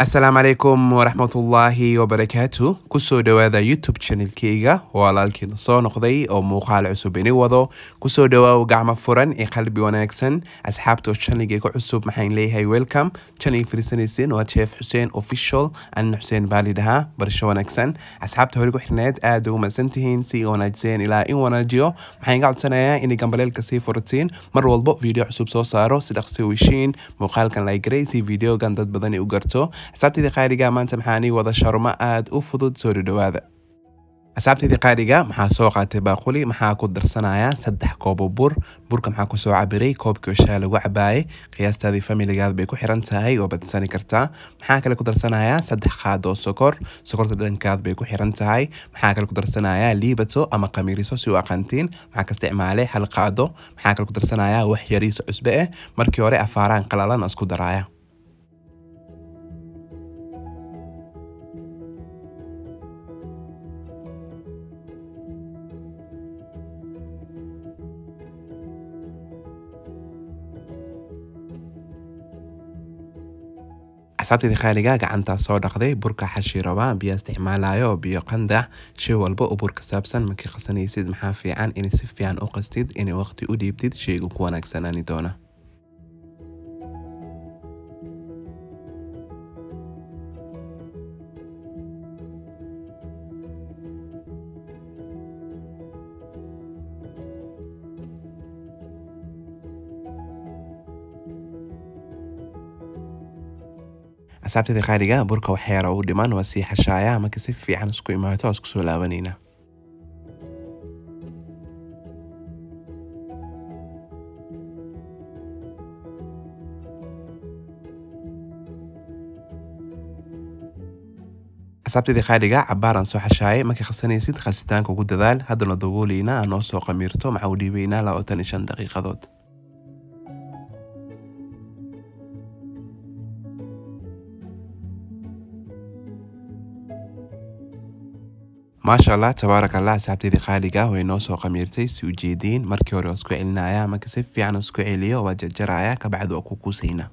asalaamu calaykum waraxmatullaahi wabarakaatu kusoo dhowaada youtube channelkeyga walaalkiina soo noqday oo muuqaal cusub ini wado kusoo dhawaaw gacmo furan ee qalbi wanaagsan asxaabta channelgeyga cusub maxaan leeyahay welcome channel fiirsanaysin waa jeef xuseen official anna xuseen baali dhahaa barasho wanaagsan asxaabta hore ku xirneed aad ugu madsantihiin si wanaajiseen ilaa in wanaajiyo maxaan iga codsanayaa inay gambaleelka sii furatiin mar walbo video cusub soo saaro si dhaqsi weshiin muuqaalkan lagaray si videogan dad badan u garto asxaabtayda qaaliga maanta maxaanii wada sharmo aad u fudud soo dhadhowaada asxaabtayda qaaliga maxaa soo qaatay baaquli maxaa ku darsanayaa saddex koobo bur burka maxaa kusoo cabiray koobkii oshaa lagu cabaayay qiyaastaadii familigaad bay ku xiran tahay oo badsani kartaa maxaa kale ku darsanayaa saddex qaad oo sokor sokorta dhankaad bay ku xiran tahay maxaa kale ku darsanayaa liibato ama qamiiriso si u aqantiin maxaa ka isticmaalay hal qaado maxaa kale ku darsanayaa wax yariiso cusbe ah markii hore afaaraan qalalan isku daraaya asxaabtayda khaaliga gacantaa soo dhaqday burka xashi rabaa biyo isticmaalayo oo biyo qandac shay walba oo bur ka saabsan markii qasanaysid maxaa fiican inay si fiican u qastid inay waqti u dhiibtid shaygu ku wanaagsanaani doona asxaabtayda qaaliga burka waxyaara u dhiman waa sii xashaaya marka si fiican isku imaato oo isku soo laabanayna asxaabtayda qaaliga cabaaraan soo xashaayay markay khasanaysid khasitaanka ugu dadaal haddana dabooleyna aan noo soo qamiirto maxaa u dhiibaynaa labaatan iyo shan daqiiqadood maasha allah tabaarak allah asxaabtayda qaaliga way noo soo qamiirtay si ujeediin markii hore waa isku celinaya marka si fiican isku celiyo waa jarjaraya kabacdi waa ku kuusayna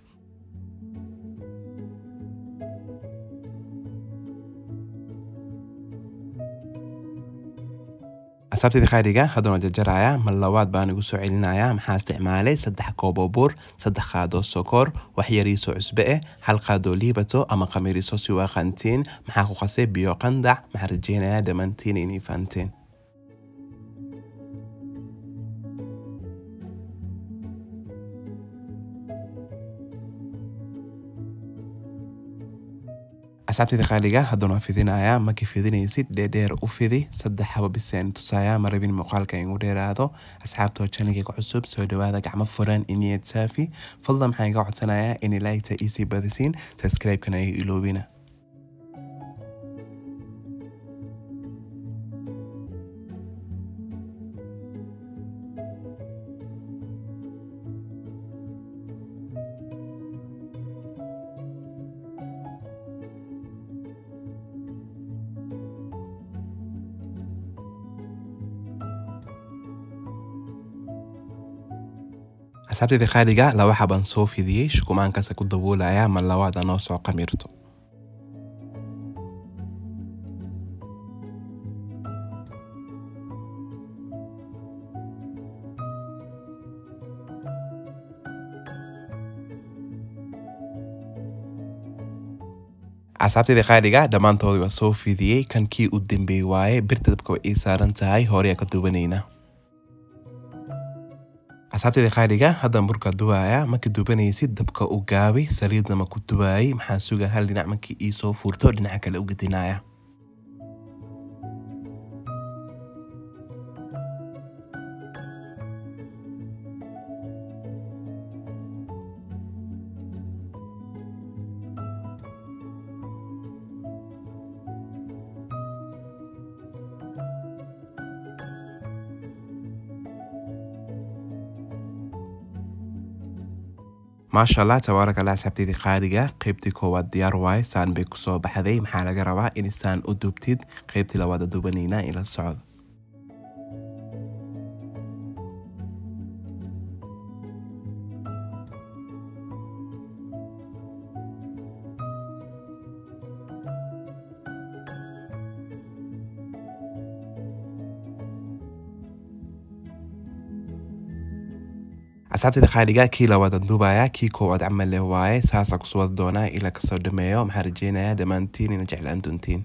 asxaabtayda qaaliga haddana waa jarjaraya mar labaad baan igu soo celinaya maxaa isticmaalay saddex koobo bur saddex qaadoo sokor wax yariisoo cusbe ah hal qaadoo liibato ama qamiriso si u aqantiin maxaa ku qasay biyo qandac maxaa rajeynayaa dhammaantiin inay fahanteen asxaabtayda qaaliga haddana waa fidinayaa markii fidinaysid dheerdheer u fidi saddex haba biseen tusaaya ma rabin muuqaalka igu dheeraado asxaabtoo channelkayga cusub soo dhawaada gacmo furan iniyad saafi fadlan maxaan iga codsanayaa inay laagta iisii badisiin subscribe-kana ay iloobina asxaabtayda qaaliga laba xabaan soo fidiyey shukumaankaasa ku daboolaya mar labaada noo soo qamiirto asxaabtayda qaaliga dhammaantoodii waa soo fidiyey kan kii u dambeey waaye birta dabka way ii saaran tahay horeyaa ka duwanayna asxaabtayda qaaliga haddan burka duwaaya markii dubanaysid dabka u gaabi saliidnama ku duwaayay maxaa suga hal dhinac markii ii soo furto dhinaca kale u gedinaya maasha allah tabaarak allah asxaabtayda qaaliga qeybtii koowaad diyaar waaye saan bay kusoo baxday maxaa laga rabaa in saan u dubtid qeybtii labaad dubanayna ila socdo asxaabtayda qaaliga kii labaadaan duubaya kii koowaad camal leh waaye saasaa kusoo wada doonaa ilaa kasoo dhameeyo maxaa rajeynayaa dhammaantiin ina jeclaan doontiin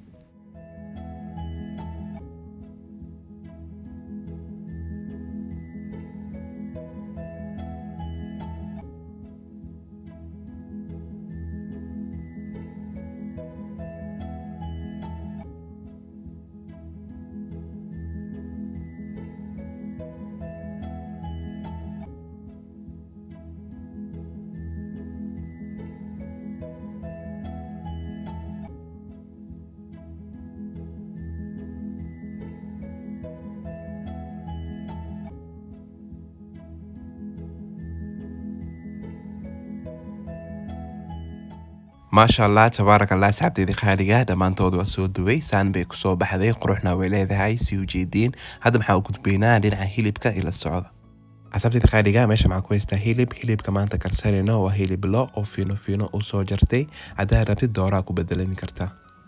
maasha allah tabaaraka allah asxaabteydii qaaliga dhammaantood waa soo duway saan bay kusoo baxday quruxna way leedahay si ujeediin hadda maxaa u gudbaynaa dhinaca hilibka ila socda asxaabteydii qaaliga meesha maxaa ku haystaa hilib hilibka maanta karsanayno waa hilib lo oo fiino fiino u soo jartay haddaa rabtid dooraa ku bedelani kartaa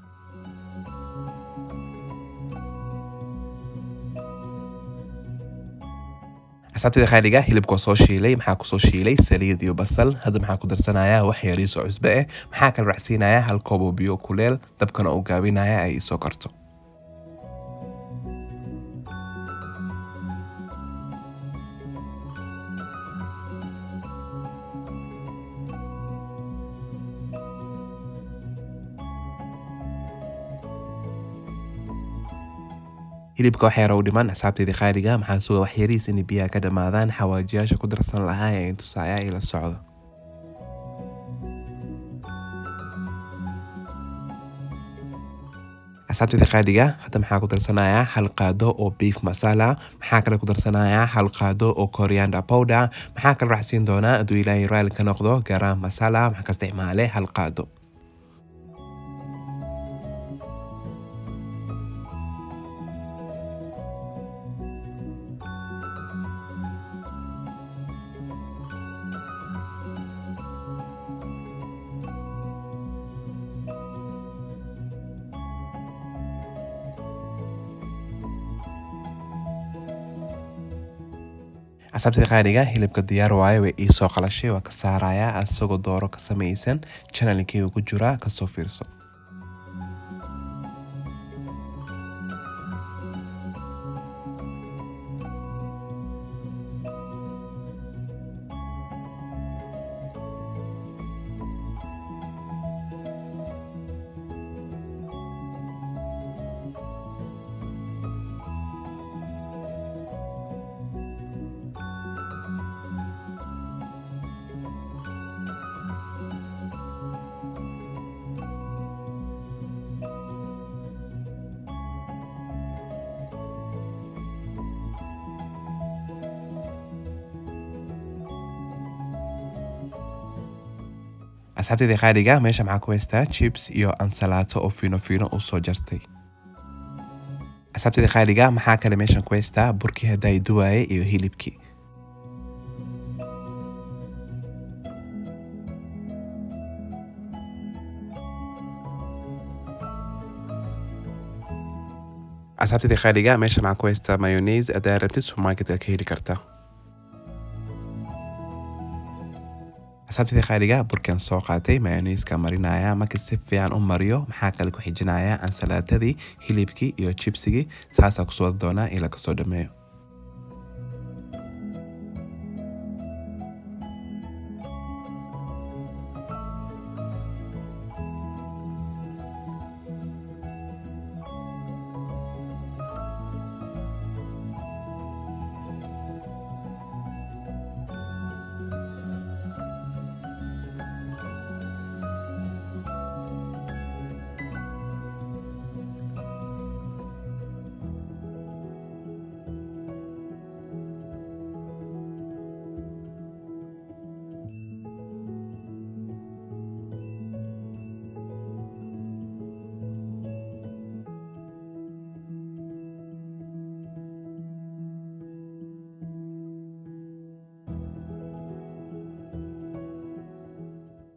asxaabteyda qaaliga hilibka soo shiilay maxaa kusoo shiilay saliid iyo basal hadda maxaa ku darsanayaa wax yariisoo cusbe eh maxaa kala racsiinayaa hal koob oo biyo kuleel dabkana uu gaabinaya ay isoo karto hilibka wax yara u dhiman asxaabteydii qaaliga maxaa suga wax yariis inay biyaha ka dhammaadaan xawaajiyaasha ku darsan lahaa ee intusaaya ila socda asxaabteydii qaaliga hadda maxaa ku darsanayaa hal qaado oo beef masala maxaa kale ku darsanayaa hal qaado oo coriander powder maxaa kale raacsiin doonaa hadduu ilaahay raali ka noqdo garam masala maxaa ka isticmaale hal qaado asxaabtida qaaliga hilibka diyaar waaye way iisoo qalashay waa ka saarayaa asagoo dooro ka samaysan janalkeyga ku jira kasoo fiirso asxaabteydii qaaliga meesha maxaa ku haystaa jibs iyo ansalaato oo fiino fiino u soo jartay asxaabteydii qaaliga maxaa kale meeshan ku haystaa burkii haddaay duwaaye iyo hilibkii asxaabteydii qaaliga meesha maxaa ku haystaa mayoneise haddaa rabtid supermarketka ka heli kartaa asxaabtidii qaaliga burkan soo qaatay mayoneiska marinaya markii si fiican u mariyo maxaa kale ku xijinaya ansalaatadii hilibkii iyo jibsigii saasaa kusoo wada doonaa ila kasoo dhameeyo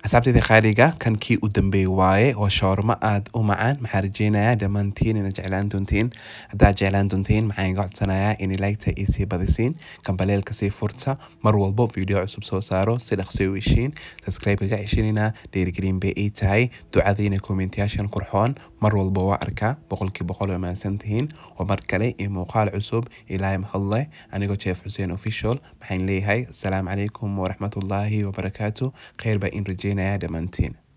asxaabtayda qaaliga kan kii u dambeeyey waaye waa shawarmo aad u macaan maxaa rajeynayaa dhammaantiin inaad jeclaan doontiin haddaad jeclaan doontiin maxaan iga codsanayaa in laygta ii sii badisiin kambaleelka sii furta mar walbo video cusub soo saaro si dhaqso u heshiin subscribe-ga ceshinina dhiirigelin bay ii tahay ducadiina kommentiyaashan qurxoon mar walba waa arkaa boqolkii boqol oo mahadsan tihiin waa mar kale iyo muuqaal cusub ilaahay mahadleh anigoo jeef xuseen official maxaan leeyahay asalaamu calaykum waraxmatullaahi wabarakaatu kheyr baa in rajeynayaa dhammaantiin